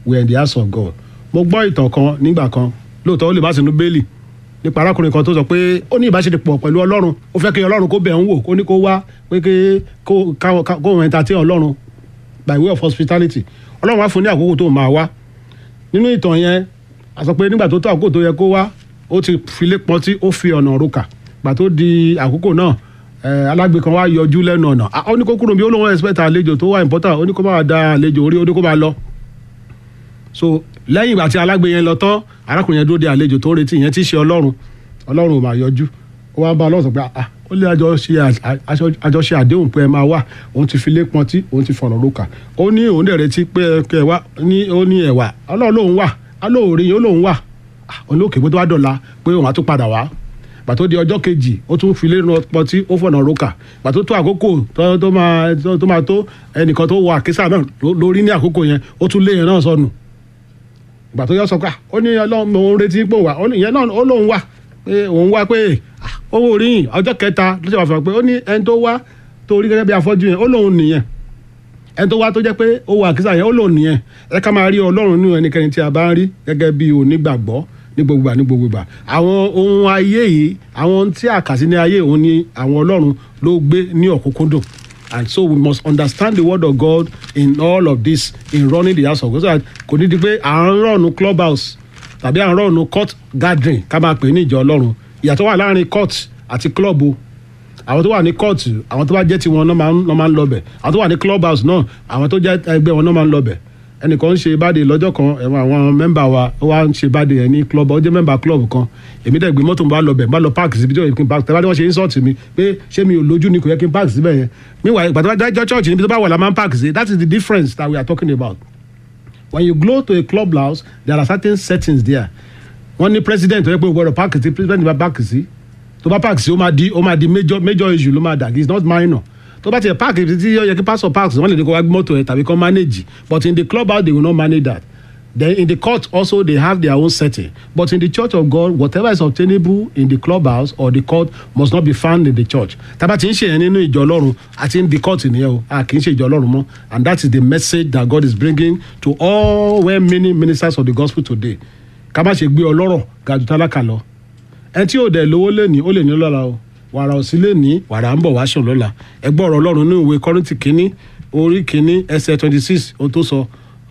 we are in the house of God mo gbọ́ ìtàn kan nígbà kan lóòótọ́ ó lè má sínú bẹ́ẹ̀lì nípa arákùnrin kan tó sọ pé ó ní ìbáṣepọ̀ pẹ̀lú ọlọ́run ó fẹ́ kí ọlọ́run kó bẹ̀ ń wò kó ní kó wá pé kó kó òun entertain ọlọ́run by way of hospitality ọlọ́run wá fún ní àkókò tó máa wá nínú ìtàn yẹn a sọ pé nígbà tó tó àkókò tó yẹ kó wá ó ti filé pọtí ó fi ọ̀nà òrùka gbà tó di àkókò náà alágbe kan wá yọjú lẹ́nu ọ̀nà ó ní kó kúrò bí ó lóun expect àlejò tó wà important ó ní kó máa da àlejò orí ó ní kó máa lọ so lẹ́yìn ìgbà tí alágbe yẹn lọ tán arákùnrin yẹn dúró de àlejò tó ń retí yẹn tí í ṣe ọlọ́run ọlọ́run ò máa yọjú ó wá bá ọlọ́run sọ pé ah ó lé àjọṣe àdéhùn pé ẹ máa wà òun ti fi lé pọntí òun ti fọ̀nà rókà ó ní òun dẹ̀ retí pé kẹ wá ní ó ní ẹ̀wà ọlọ́run lòun wà alóòrí yìí ó lòun wà òun ló kéwé tó wá dọ̀la pé òun á tún padà wá gbàtó di ọjọ́ kejì ó tún fi lé pọntí ó fọ̀nà rókà gbàtó tó àkókò tó máa tó ẹnìkan tó wọ àkísà náà lórí ní àkókò yẹn ó tún lé yẹn náà sọnù gbà tó yọ sọ pé ó ní ọlọ́run òun retí pé òun wà ìyẹn náà ó lóun wà pé òun wá pé owó oríyìn ọjọ́ kẹta ló ṣe wà fún ọ pé ó ní ẹni tó wá tó rí gẹ́gẹ́ bí afọ́jú yẹn ó lóun nìyẹn ẹni tó wá tó jẹ́ pé ó wà àkísà yẹn ó lóun nìyẹn ẹ ká máa rí ọlọ́run nínú ẹnikẹ́ni tí a bá ń rí gẹ́gẹ́ bí onígbàgbọ́ ní gbogbo ní gbogbo ìgbà àwọn ohun ayé yìí àwọn tí a kà sí ní ayé òun ni àwọn ọlọ́run ló gbé ní ọ̀kúnkúndùn and so we must understand the word of God in all of this in running the house of God so that kò ní di pé à ń rọ̀nù club house tàbí à ń rọ̀nù court gathering ká máa pè ní ìjọ ọlọ́run ìyàtọ̀ wà láàrin court àti club o àwọn tó wà ní court àwọn tó bá jẹ́ tiwọn náà máa ń lọ bẹ̀ àwọn tó wà ní club house náà àwọn tó jẹ́ ẹgbẹ́ wọn náà máa ń lọ bẹ̀ ẹnìkan ń ṣe báde lọ́jọ́ kan ẹ̀wọ̀n àwọn mẹ́mbà wa ó wá ń ṣe báde ẹ̀ ní club ó jẹ́ mẹ́mbà club kan èmi dẹ̀ gbé mọ́tò bá lọ bẹ̀ bá lọ park síbi tí ó yẹ kí n park tẹ́lá ni wọ́n ṣe insult mi pé ṣé mi ò lójú ni kò yẹ kí n park síbẹ̀ yẹn meanwhile ìgbà tó bá dájọ́ church níbi tó bá wà la máa ń park sí that is the difference that we are talking about when you go to a club house there are certain settings there wọ́n ní president tó yẹ pé o gbọ́dọ̀ park sí president bá park sí tó bá park sí ó máa di ó máa di major major issue ló máa dà it's not minor tó bá tiẹ̀ park tí ó yẹ kí pastor park wọ́n lè ní kó wá gbé mọ́tò ẹ̀ tàbí kó manage but in the club house they will not manage that then in the court also they have their own setting but in the church of God whatever is obtainable in the club house or the court must not be found in the church tábà tí ń ṣe yẹn nínú ìjọ ọlọ́run àti in the court nìyẹn o a kì í ṣe ìjọ ọlọ́run mọ́ and that is the message that God is bringing to all well meaning ministers of the gospel today ká má ṣe gbé ọlọ́rọ̀ ga jù tálákà lọ ẹni tí ò dẹ̀ lówó lé ní ó lè ní lọ́la o wàrà òsì lè ní wàrà ń bọ̀ wá sùn lọ́la ẹgbẹ́ ọ̀rọ̀ ọlọ́run ní ìwé kọ́rìntì kínní orí kínní ẹsẹ̀ twenty six ohun tó sọ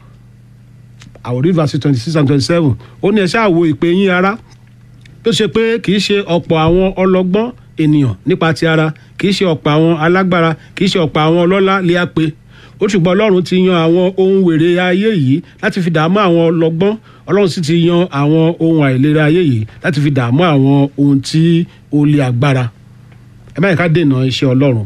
àwòrí verse twenty six and twenty seven ó ní ẹ ṣáà wo ìpè yín ara tó ṣe pé kì í ṣe ọ̀pọ̀ àwọn ọlọ́gbọ́n ènìyàn nípa ti ara kì í ṣe ọ̀pọ̀ àwọn alágbára kì í ṣe ọ̀pọ̀ àwọn ọlọ́lá lé á pé ó ṣùgbọ́n ọlọ́run ti yan àwọn ohun wèrè ayé yìí láti fi dààmú àwọn ọlọ́gbọ́n ọlọ́run sì ti yan àwọn ohun àìlera ayé yìí láti fi dààmú àwọn ohun tí ó lé agbára ẹ má yẹ ká dènà iṣẹ́ ọlọ́run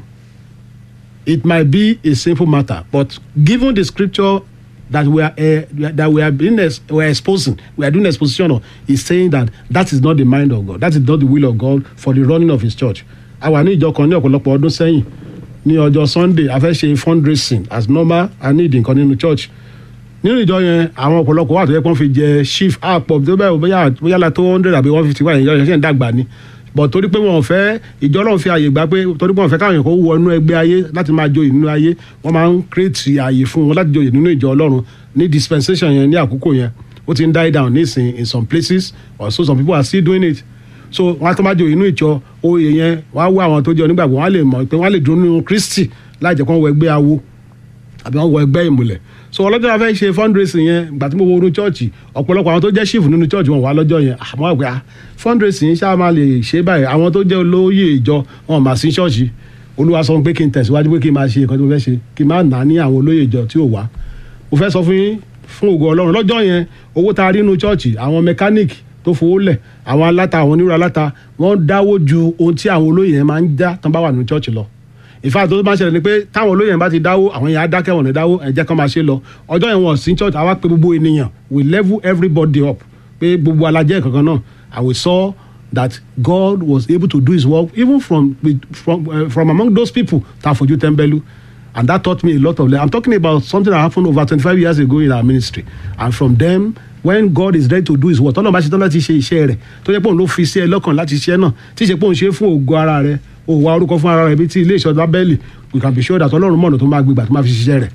it might be a simple matter but given the scripture that we are uh, that we are being ex we are exposing we are doing exposition of is saying that that is not the mind of God that is not the will of God for the running of his church àwa ní ìjọ kan ní ọ̀pọ̀lọpọ̀ ọdún sẹ́yìn ní ọjọ́ sunday a fẹ́ ṣe fundraising as normal a ní ìdí nǹkan nínú church nínú ìjọ yẹn àwọn ọ̀pọ̀lọpọ̀ wà tó yẹ kó fi jẹ chief àpọ̀ tó bẹ́ẹ̀ bóyá bóyá la tó hundred àbí one fifty one ìjọ yẹn ṣe ń dàgbà ni but torí pé wọn ò fẹ́ ìjọ ọlọ́run fi àyè gbà pé torí pé wọn ò fẹ́ káwọn èèyàn kó wọ inú ẹgbẹ́ ayé láti máa joyè nínú ayé wọ́n máa ń create àyè fún wọn láti joyè nínú ìjọ ọlọ́run ní dispensation yẹn ní àkókò yẹn ó ti ń die down nísìn in some places or so some people are still doing it so wọn á tó máa joyè nínú ìjọ oyè yẹn wọn á wá àwọn tó jẹ onígbàgbọ́ wọn á lè mọ̀ pé wọn á lè dúró nínú Kristi láì jẹ́ kó wọ ẹgbẹ́ awo àbí wọn wọ ẹgbẹ́ ìmùlẹ̀ so ọlọ́jọ́ la fẹ́ ṣe fundraising yẹn gbà tí mo wo inú chọ́ọ̀chì ọ̀pọ̀lọpọ̀ àwọn tó jẹ́ chief nínú chọ́ọ̀chì wọn wà lọ́jọ́ yẹn àmọ́ àgbẹ̀ fundraising ṣáà máa lè ṣe báyìí àwọn tó jẹ́ olóyè ìjọ wọn mà sí chọ́ọ̀chì olúwa sọ pé kí n tẹ̀síwájú pé kí n máa ṣe nǹkan tí mo fẹ́ ṣe kí n máa nà ní àwọn olóyè ìjọ tí ò wá mo fẹ́ sọ fún yín fún ògo ọlọ́run lọ́jọ́ yẹn owó tá a rí inú chọ́ọ̀chì àwọn mechanic tó fowó lẹ̀ àwọn aláta àwọn onírúurú aláta wọ́n dáwó ju ohun tí àwọn olóyè yẹn máa ń dá tán bá wà nínú chọ́ọ̀chì lọ ìfà tó máa ń ṣẹlẹ̀ ni pé táwọn olóyè yẹn bá ti dáwó àwọn yẹn á dákẹ́ wọn ní dáwó ẹ̀jẹ̀ kan máa ṣe lọ ọjọ́ yẹn wọ́n sí church àwa pé gbogbo ènìyàn we level everybody up pé gbogbo alajẹ́ kankan náà and we saw that God was able to do his work even from from uh, from among those people tá a fojú tẹ́ḿbẹ́lú and that taught me a lot of I'm talking about something that happened over twenty-five years ago in our ministry and from them when God is ready to do his work tọ́lọ́ bá ṣe tán láti ṣe iṣẹ́ rẹ̀ tó jẹ́ pé òun ló fi sí ẹ lọ́kàn láti ṣiṣẹ́ náà tí ṣe pé òun ṣe fún ògo ara rẹ̀ òwò orúkọ fún ara rẹ̀ bíi ti ilé ìṣọ́ lábẹ́lì we can be sure that ọlọ́run mọ̀nà tó máa gbégbà tó máa fi ṣiṣẹ́ rẹ̀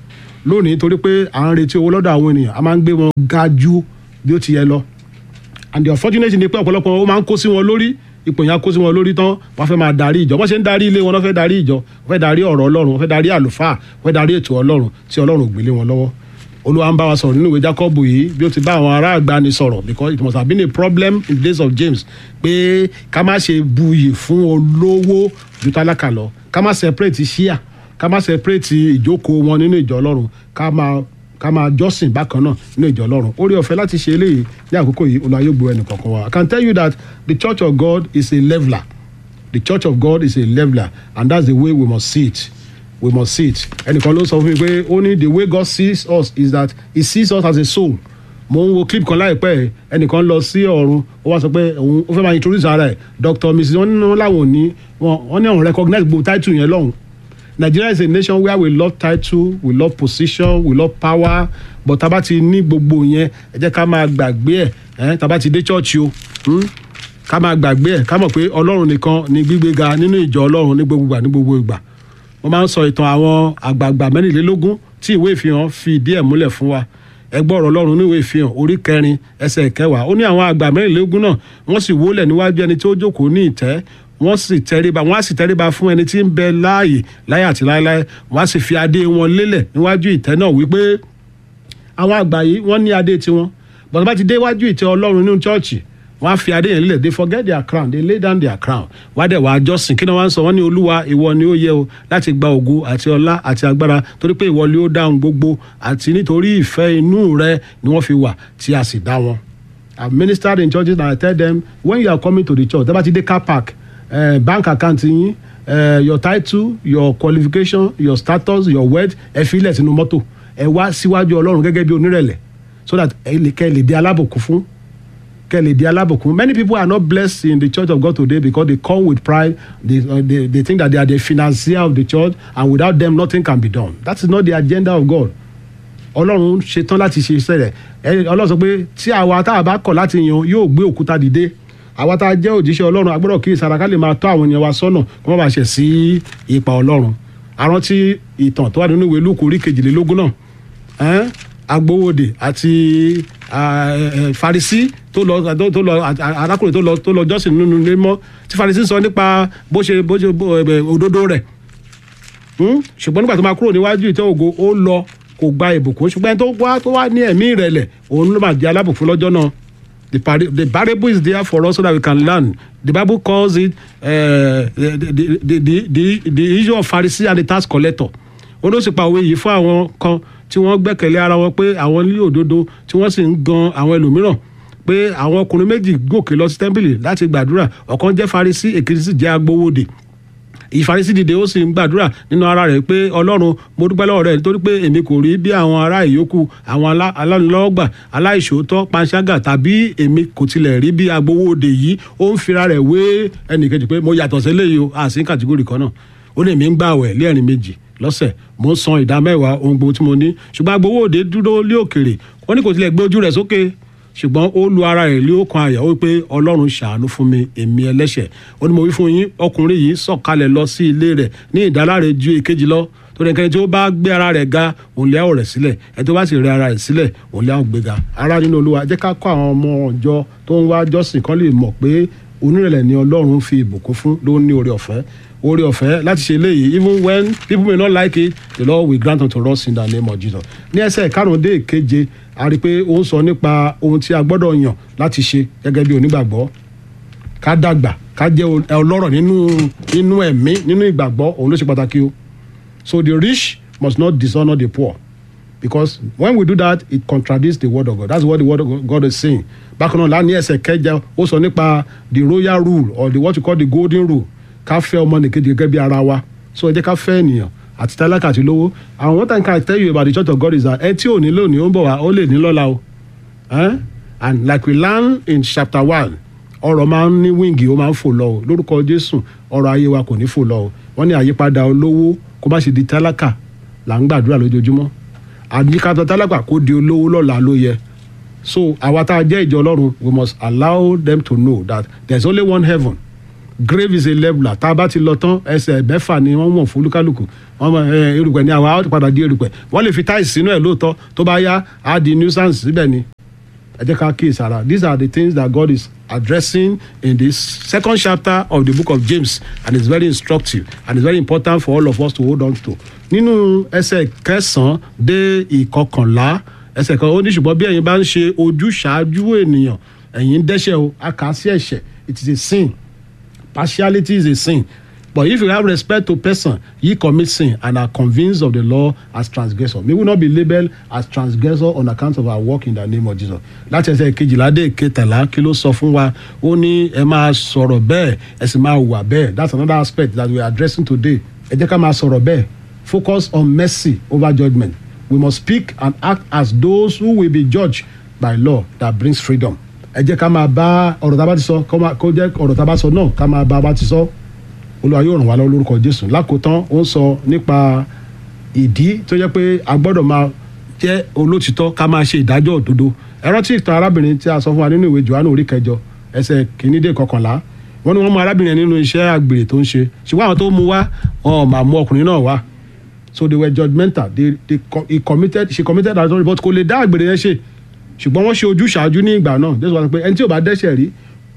lónìí torí pé à ń retí owó lọ́dọ̀ àwọn ènìyàn a máa ń gbé wọn ga ju bí ó ti yẹ lọ and the unfortunate ni pé ọ̀pọ̀lọpọ̀ ó máa ń kó sí wọn lórí ipò yẹn á kó sí wọn lórí tán wọ́n fẹ́ máa darí ìjọ wọ́n ṣe ń darí ilé wọn wọ́n fẹ́ darí ìjọ wọ́n fẹ́ darí ọ̀rọ̀ ọlọ́run wọ́n fẹ́ darí àlùfáà wọ́n fẹ́ darí ètò ọlọ́run tí ọlọ́run ò gbélé wọn lọ́wọ́ olúwa ń bá wa sọ̀rọ̀ nínú ìwé jacob yìí bí ó ti bá àwọn ará àgbàni sọ̀rọ̀ because it must have been a problem in the days of james pé ká má ṣe buyì fún olówó ju tálákà lọ ká má separate ṣíà ká má separate ìjókòó wọn nínú ìjọ ọlọ́run ká máa ká máa jọ́sìn bákan náà nínú ìjọ ọlọ́run orí ọ̀fẹ́ láti ṣe eléyìí ní àkókò yìí olùwàyè gbọ́ ẹnì kọ̀ọ̀kan wa i can tell you that the church of god is a leveler the church of god is a leveler and that's the way we must see it we must see it ẹnìkan ló sọ fún mi pé ó ní the way god sees us is that he sees us as a soul mo ń wo clip kan láìpẹ́ ẹnìkan lọ sí ọ̀run ó wá sọ pé òun ó fẹ́ máa introduce ara ẹ̀ dr mrs wọn ní láwọn ò ní wọn ní àwọn recognize gbogbo title yẹn lọ́hùn Nigeria is a nation where we love title we love position we love power but tá a bá ti ní gbogbo yẹn ẹ jẹ́ ká máa gbàgbé ẹ̀ tá a bá ti dé church o hmm? ká máa gbàgbé ẹ̀ ká mọ̀ pé ọlọ́run nìkan ni gbígbéga nínú ìjọ ọlọ́run ní gbogbo ìgbà ní gbogbo ìgbà mo máa ń sọ ìtàn àwọn àgbààgbà mẹ́rìnlélógún tí ìwé ìfihàn fi ìdí ẹ̀ múlẹ̀ fún wa ẹgbọ́ ọ̀rọ̀ ọlọ́run ní ìwé ìfihàn orí kẹrin ẹsẹ̀ kẹwàá ó ní àwọn àgbà mẹ́rìnlélógún náà wọ́n sì wólẹ̀ níwájú ẹni tí ó jókòó ní ìtẹ́ wọ́n sì tẹríba wọ́n á sì tẹríba fún ẹni tí ń bẹ láàyè láyé àti láéláé wọ́n á sì fi adé wọn lélẹ̀ níwájú ìtẹ́ náà wípé àwọn àgbà yìí wọ́n ní adé tiwọn bọ̀dọ̀ bá ti dé iwájú ìtẹ́ ọlọ́run nínú chọ́ọ̀chì wọ́n á fi adé yẹn lélẹ̀ they forget their crown they lay down their crown wá dẹ̀ wá jọ́sìn kí ni wọ́n á sọ wọ́n ní olúwa ìwọ ni ó yẹ o láti gba ògo àti ọlá àti agbára torí pé ìwọ ni ó dáhùn gbogbo àti nítorí ìfẹ́ inú rẹ ni wọ́n fi wà tí a sì dá wọn. I ministered in churches and I tell them when you are coming to the church tẹ́ bá ti dé car park uh, bank account yín uh, your title your qualification your status your wealth ẹ fi ilẹ̀ sínú mọ́tò ẹ wá síwájú ọlọ́run gẹ́gẹ́ bí onírẹ̀lẹ̀ so that ẹ lè kẹ́ ẹ lè di alábòkú fún kẹ́ ẹ lè di alábòkú many people are not blessed in the church of God today because they come with pride they, uh, they, they think that they are the financier of the church and without them nothing can be done that is not the agenda of God ọlọ́run ṣetán láti ṣe iṣẹ́ rẹ̀ ọlọ́run sọ pé tí àwa tá a bá kọ̀ láti yan yóò gbé òkúta dìde àwa tá a jẹ́ òjíṣẹ́ ọlọ́run agbọ́dọ̀ kí ìsara ká lè máa tọ́ àwọn èèyàn wa sọ́nà kí wọ́n bá ṣẹ̀ sí ipa ọlọ́run àrántí ìtàn tó wà nínú ìwé lúkù orí kejìlélógún náà agbowóde àti farisi tó lọ tó lọ arákùnrin tó lọ tó lọ jọ́sìn nínú ilé mọ́ tí farisi sọ nípa bó ṣe bó ṣe òdodo rẹ̀ ṣùgbọ́n nígbà tó máa kúrò níwájú ìtẹ́ ògo ó lọ kò gba ìbùkún ṣùgbọ́n tó wá tó wá ní ẹ̀mí ìrẹ̀lẹ̀ òun ló máa di alábùkún lọ́jọ́ náà the, pari- the parable is there for us so that we can learn the bible calls it uh, the, the, the, the, the, the issue of pharisee and the tax collector ó ló sì pa òwe yìí fún àwọn kan tí wọ́n gbẹ́kẹ̀lé ara wọn pé àwọn ní òdodo tí wọ́n sì ń gan àwọn ẹlòmíràn pé àwọn ọkùnrin méjì gòkè lọ sí tẹ́ḿpìlì láti gbàdúrà ọ̀kan jẹ́ pharisee èkejì sì jẹ́ agbowóde ìfarisí dìde ó sì ń gbàdúrà nínú ara rẹ̀ pé ọlọ́run mo dúpẹ́ lọ́wọ́ rẹ̀ nítorí pé èmi kò rí bí àwọn ará ìyókù àwọn alánilọ́gbà aláìṣòótọ́ panṣágà tàbí èmi kò tilẹ̀ rí bí agbowóde yìí ó ń fira rẹ̀ wé ẹnìkejì pé mo yàtọ̀ sílẹ̀ yìí o àsì ń kàtígórì kan náà ó lè mí ń gbààwẹ̀ lẹ́ẹ̀rin méjì lọ́sẹ̀ mo ń san ìdá mẹ́wàá ohun gbogbo tí mo ní ṣùgbọ́n agbowóde dúró lé òkèrè wọ́n ní kò tilẹ̀ gbé ojú rẹ̀ sókè ṣùgbọ́n ó lu ara rẹ̀ lé ọkàn àyà ó pé ọlọ́run ṣàánú fún mi èmi ẹlẹ́ṣẹ̀ ó ní mo wí fún yín ọkùnrin yìí sọ̀kalẹ̀ lọ sí ilé rẹ̀ ní ìdáláre ju èkejì lọ torí ẹnikẹ́ni tí ó bá gbé ara rẹ̀ ga òun lé àwọ̀ rẹ̀ sílẹ̀ ẹni tó bá sì rẹ ara rẹ̀ sílẹ̀ òun lé àwọ̀ gbéga ara nínú olúwa jẹ́ ká kọ́ àwọn ọmọ ọjọ́ tó ń wá jọ́sìn kan lè mọ̀ pé onírẹ̀lẹ̀ ni ọlọ́run fi ìbùkún fún ló ní oore ọ̀fẹ́ oore ọ̀fẹ́ láti ṣe eléyìí even when people may not like it the lord will grant unto us in the name of jesus ní ẹsẹ̀ karùn-ún-dé keje a rí i pé ó ń sọ nípa ohun tí a gbọ́dọ̀ yàn láti ṣe gẹ́gẹ́ bí onígbàgbọ́ ká dàgbà ká jẹ́ ọlọ́rọ̀ nínú nínú ẹ̀mí nínú ìgbàgbọ́ òun ló ṣe pàtàkì o so the rich must not dishonour the poor because when we do that it contradicts the word of God that's what the word of God is saying bákan náà láàní ẹsẹ̀ kẹjọ ó sọ nípa the royal rule or the what you call the golden rule ká fẹ́ ọmọnìkejì gẹ́gẹ́ bí ara wa so ẹ jẹ́ ká fẹ́ ènìyàn àti tálákà àti lówó àwọn one thing I tell you about the church of God is that ẹ tí ò ní lónìí ó ń bọ̀ wá ó lè ní lọ́la o and like we learn in chapter one ọ̀rọ̀ máa ń ní wíǹgì ó máa ń fò lọ o lórúkọ Jésù ọ̀rọ̀ ayé wa kò ní fò lọ o wọ́n ní àyípadà olówó kó má ṣe di tálákà là ń gbàdúrà lójoojúmọ́ àyípadà tálákà kó di olówó lọ́la ló yẹ so àwa tá a jẹ́ ìjọ Ọlọ́run we must allow them to know that there is only one heaven grave is a leveler tá a bá ti lọ tán ẹsẹ̀ mẹ́fà ni wọ́n mọ̀ fún olúkálùkù wọ́n mọ̀ ẹ erùpẹ̀ ni àwa á padà di erùpẹ̀ wọ́n lè fi táìsì sínú ẹ̀ lóòótọ́ tó bá yá á di nuisance síbẹ̀ ni ẹ jẹ́ ká kíyèsí ara these are the things that God is addressing in this second chapter of the book of James and it's very instructive and it's very important for all of us to hold on to nínú ẹsẹ̀ kẹsàn-án dé ìkọkànlá ẹsẹ̀ kan ó ní ṣùgbọ́n bí ẹ̀yin bá ń ṣe ojúṣàájú ènìyàn ẹ̀yin ń dẹ́ṣẹ̀ o a kà á sí ẹ̀ṣẹ̀ it is a sin partiality is a sin but if you have respect to person ye commit sin and are convinced of the law as transgressor may we not be labelled as transgressor on account of our work in the name of jesus láti ẹsẹ̀ kejìlá dé kẹtàlá kí ló sọ fún wa ó ní ẹ máa sọ̀rọ̀ bẹ́ẹ̀ ẹ sì máa wà bẹ́ẹ̀ that's another aspect that we are addressing today ẹ jẹ́ ká máa sọ̀rọ̀ bẹ́ẹ̀ focus on mercy over judgment we must speak and act as those who will be judged by law that brings freedom ẹ jẹ́ ká máa bá ọ̀rọ̀ tá a bá ti sọ kó máa- kó jẹ́ ọ̀rọ̀ tá a bá sọ náà ká máa bá a bá ti sọ olúwa yóò ràn wá lọ́wọ́ lórúkọ jésù lákòótán ó ń sọ nípa ìdí tó jẹ́ pé a gbọ́dọ̀ máa jẹ́ olótìtọ́ ká máa ṣe ìdájọ́ òdodo ẹ rántí ìtàn arábìnrin tí a sọ fún wa nínú ìwé johannu orí kẹjọ ẹsẹ̀ kìíní dé kọkànlá wọ́n ní wọ́n mú arábìnrin yẹn nínú iṣẹ́ àgbèrè tó ń ṣe ṣùgbọ́n àwọn tó mú wá wọn ò máa mú ọkùnrin náà wá so they were judgmental they they co- he committed she committed adultery but kò lè dá àgbèrè yẹn ṣe ṣùgbọ́n wọ́n ṣe ojúṣàájú ní ìgbà náà jésù wá sọ pé ẹni tí ò bá dẹ́ṣẹ̀ rí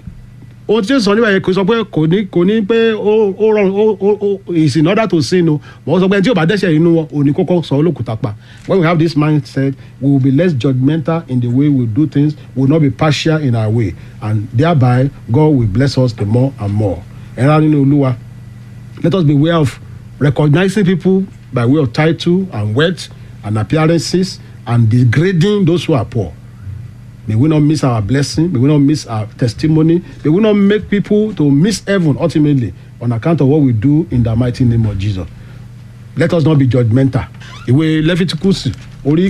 ohun tí jésù sọ níbẹ̀ yẹn kò sọ pé kò ní kò ní pé ó ó rọrùn ó ó ó is in order to sin o wọ́n sọ pé ẹni tí ò bá dẹ́ṣẹ̀ inú wọn ò ní kókó sọ olókùúta pa when we have this mindset we will be less judgmental in the way we do things we will not be partial in our way and thereby God will bless us the more and more ẹ̀rọ nínú olúwa let us beware of recognizing people by way of title and wealth and appearances and degrading those who are poor. May we not miss our blessing. May we not miss our testimony. May we not make people to miss heaven ultimately on account of what we do in the mighty name of Jesus. Let us not be judgmental. Ìwé Leviticus orí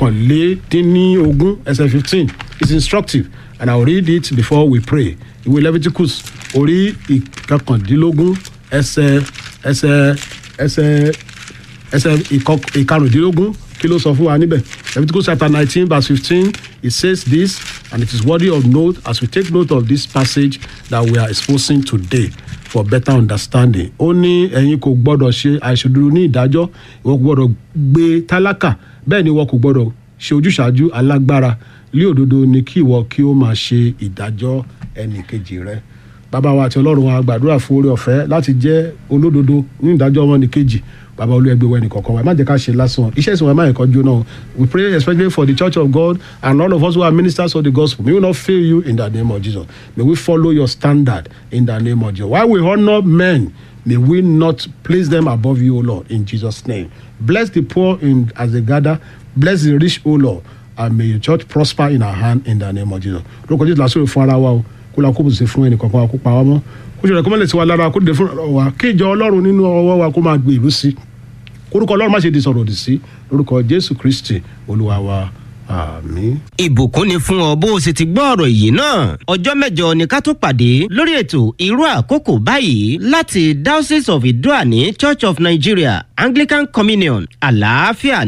kọkànlédínníogún ẹsẹ̀ fifteen is instructive and I will read it before we pray. Ìwé Leviticus orí ìkọkàndínlógún ẹsẹ̀ ẹsẹ̀ ẹsẹ̀ ẹsẹ̀ ìkọ- ìkarùndínlógún kí ló sọ fún wa níbẹ̀ Leviticus chapter nineteen verse fifteen it says this and it is worthy of note as we take note of this passage that we are exposing today for better understanding ó ní ẹ̀yin kò gbọ́dọ̀ ṣe àìṣòdodo ní ìdájọ́ ìwọ kò gbọ́dọ̀ gbé tálákà bẹ́ẹ̀ ni ìwọ kò gbọ́dọ̀ ṣe ojúṣàájú alágbára lé òdodo ni kí ìwọ kí ó máa ṣe ìdájọ́ ẹnì kejì rẹ bàbá wa àti ọlọ́run wa gbàdúrà fún oore ọ̀fẹ́ láti jẹ́ olódodo ní ìdájọ́ ọmọnìkejì bàbá olúẹgbẹ́ wẹ́ni kọ̀ọ̀kan wa ẹ má jẹ́ ká ṣe lásán iṣẹ́ ìsìn wa ẹ má yẹ kó jóná o we pray especially for the church of God and all of us who are ministers of the gospel may we not fail you in the name of Jesus may we follow your standard in the name of Jesus while we honour men may we not place them above you o Lord in Jesus name bless the poor in as they gather bless the rich o Lord and may your church prosper in our hand in the name of Jesus lórúkọ Jésù lásìkò fún ara wa o kó la kó bùsùn fún ẹnì kankan wa kó pa wá mọ́ kó ṣe rẹ̀ kó má lè ti wá lára kó dé fún ọ̀rọ̀ wa kí ìjọ ọlọ́run nínú ọwọ́ wa kó máa gbé ìlú sí kórúkọ ọlọ́run má ṣe di sọ̀rọ̀ òdì sí lórúkọ jésù kristi olúwa wa àmín. ìbùkún ni fún ọ bó o sì ti gbọ́ ọ̀rọ̀ yìí náà ọjọ́ mẹ́jọ ni ká tó pàdé lórí ètò irú àkókò báyìí láti diocese of idoani church of nigeria anglican communion àlàáfíà